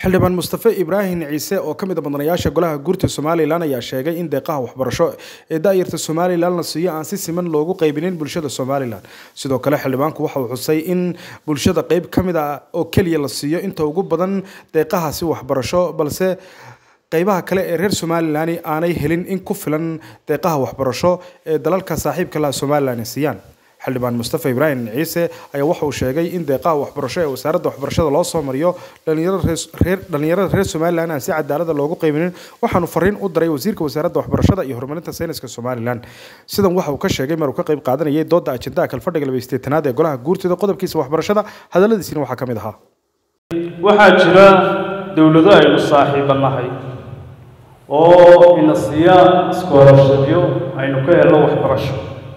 xildhibaan mustafe ibraahim ciise oo ka mid a mudanayaasha golaha guurta somalilan ayaa sheegay in deeqaha waxbarasho ee daayarta somalilan la siiyo aan si siman loogu qaybinin bulshada somalilan sidoo kale xildhibaanku waxa uu xusay in bulshada qeyb ka mid a oo keliya la siiyo inta ugu badan deeqahaasi waxbarasho balse qeybaha kale ee reer somalilan aanay helin in ku filan deeqaha waxbarasho ee dalalka saaxiibka laha somalilan ay siiyaan xildhibaan mustafe ibraahim ciise ayaa waxa uu sheegay in deeqaha waxbarasho ee wasaaradda waxbarashada loo soo mariyo dhalinyarada reer somalilan aan si cadaalada loogu qaybinin waxaanu fariin u diray wasiirka wasaaradda waxbarashada iyo horumarinta sayniska somalilan sidan waxa uu ka sheegay mar uu ka qayb qaadanayay dooda ajendaha kalfadhiga labaisteetanaad ee golaha guurtida qodobkiisa waxbarashada hadaladiisina waxaa ka mid ahaa waxaa jira dowlado aynu saaxiibanahay oo ina siiya iskoolashadyo aynu ka helno waxbarasho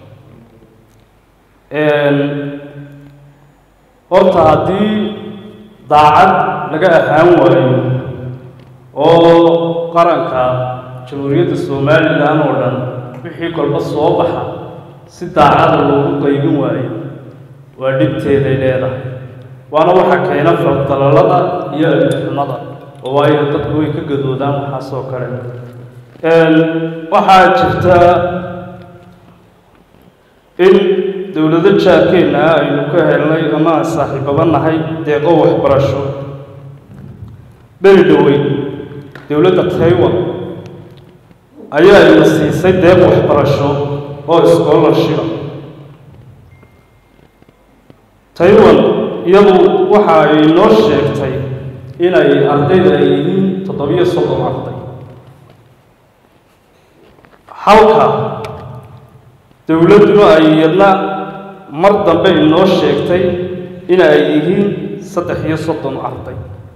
horta haddii daacad laga ahaan waayo oo qaranka jamhuuriyadda somalilan oo dhan wixii kolba soo baxa si daacada loogu qaybin waayo waa dhibteeday leedahay waana waxaa keena faldalalada iyo alixumada oo waayo dadku way ka gadoodaan waxaas oo kale waxaa jirta in dowlado jaarkeenna ah aynu ka helnay ama aan saaxiibaba nahay deeqo waxbarasho beri dhoweyn dowladda taiwan ayaa ina siisay deeq waxbarasho oo scholarshipa taiwan iyadu waxa ay noo sheegtay inay ardayda ay yihiin toddobiyo soddon arday halka dowladduna ay iyadna mar dambe inoo sheegtay in ay yihiin saddex iyo soddon arday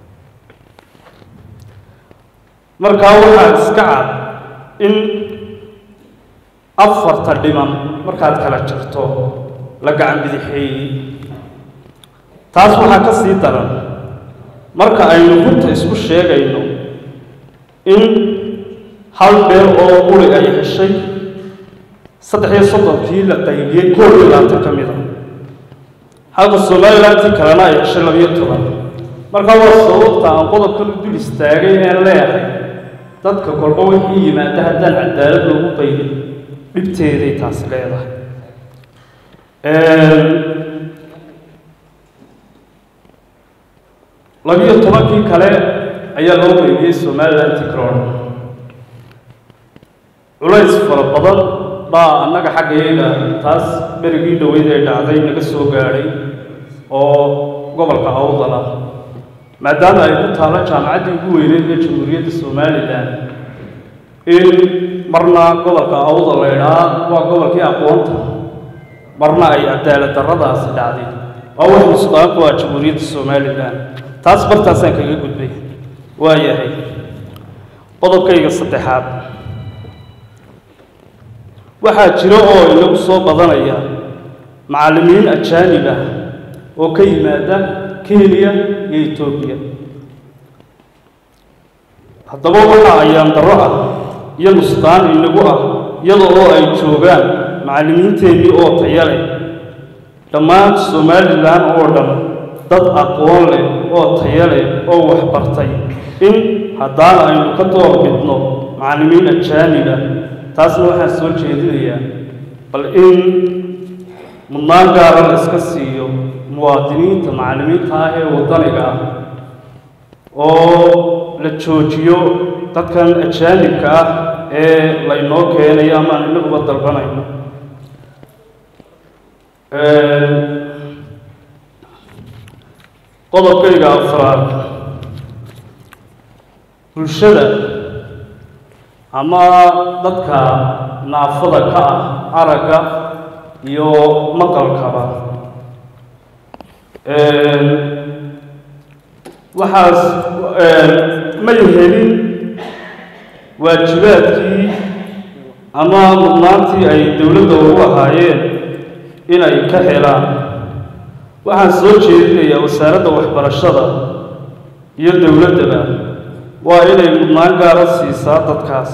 markaa waxaa iska cad in afarta dhiman markaad kala jirto la gacan bidixeeyey taas waxaa ka sii daran marka aynu runta isku sheegayno in hal beel oo quri ay heshay saddex iyo soddonkii la qaybiyey koob iyo labaatan ka mid a halka somalilantii kalena ay heshay labiyo toban markaa waa sababta aan qodobkan u dul istaagay een leeyahay dadka kolba wixii yimaada haddaan cadaalad loogu qaybin dhibteeday taasi leedahay labiyo tobankii kale ayaa loo qaybiyey somalilanti crown culays fara badan baa annaga xaggayaga taas berigii dhoweyd ee dhacday naga soo gaadhay oo gobolka awdala maadaama ay ku taalo jaamacaddii ugu weyneyd ee jamhuuriyadda somalilan in marna gobolka awdal la idhaa waa gobolkii aqoonta marna ay cadaalad darradaasi dhacday waa wax musqaanku ah jamhuuriyadda somalilan taas bartaasaan kaga gudbay waa yahay qodobkayga saddexaad waxaa jiro oo inagu soo badanaya macallimiin ajaanib ah oo ka yimaada kenya iyo etoobiya haddaba waxa ayaan darro ah iyo nusqaan inagu ah iyada oo ay joogaan macallimiinteennii oo taya leh dhammaan somalilan oo dhan dad aqoon leh oo taya leh oo waxbartay in haddaana aynu ka doorbidno macallimiin ajaaniba taasna waxaan soo jeedinayaa bal in mudnaan gaara la iska siiyo muwaadiniinta macallimiinta ah ee waddaniga ah oo la joojiyo dadkan ajaanibka ah ee laynoo keenayo ama aan inaguba dalbanayno qodobkayga afraad bulshada ama dadka naafada ka ah aragga iyo maqalkaba waxaas may helin waajibaadkii ama mudnaantii ay dowladda ugu ahaayeen inay ka helaan waxaan soo jeedinayaa wasaaradda waxbarashada iyo dowladdaba waa inay mudnaan gaara siisaa dadkaas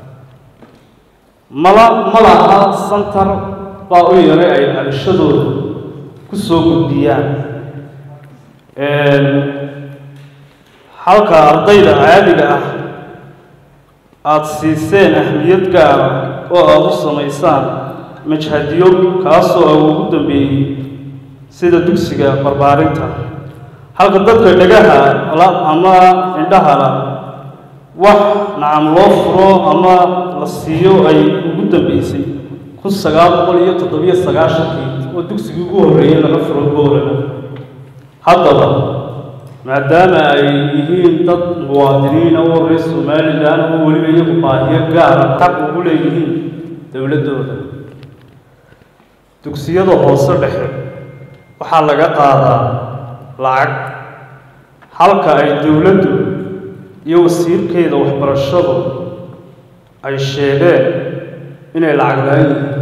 mala ma laha santar baa u yaray ay dhalashadooda ku soo gudbiyaan halka ardayda caadiga ah aada siiseen ahmiyad gaara oo aada u samaysaan majhadyo kaasoo a ugu dambeeyey sida dugsiga barbaarinta halka dadka dhagaha la ama indhahala wax nacam loo furo ama la siiyo ay ugu dambeysay kun sagaal boqol iyo toddobiyo sagaashankii oo dugsigii ugu horreeyey laga furo goorana haddaba maadaama ay yihiin dad muwaadiniina oo reer somalilan oo weliba iyagu baahiyo gaara xaq ugu leeyihiin dowladdooda dugsiyada hoose dhexe waxaa laga qaadaa lacag halka ay dowladdu iyo wasiirkeeda waxbarashadu ay sheegeen inay lacag la-aan yihiin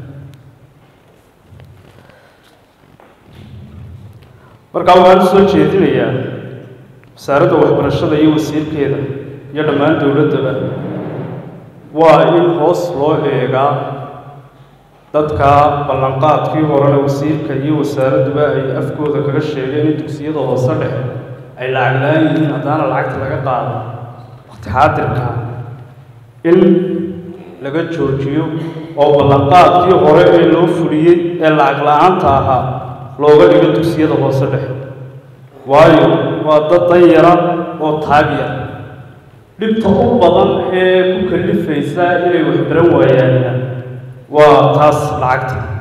markaa waxaan u soo jeedinayaa wasaaradda waxbarashada iyo wasiirkeeda iyo dhammaan dowladdaba waa in hoos loo eegaa dadka ballanqaadkii horena wasiirka iyo wasaaradduba ay afkooda kaga sheegeen in dugsiyada hoose dhexe ay lacag la-aan yihiin haddaana lacagta laga qaado waqti xaadirka in laga joojiyo oo ballanqaadkii hore ee loo fuliyey ee lacag la-aanta ahaa looga dhigo dugsiyada hoose dhexe waayo waa dad danyara oo taagyar dhibta u badan ee ku kalifaysa inay waxbaran waayaanna waa taas lacagta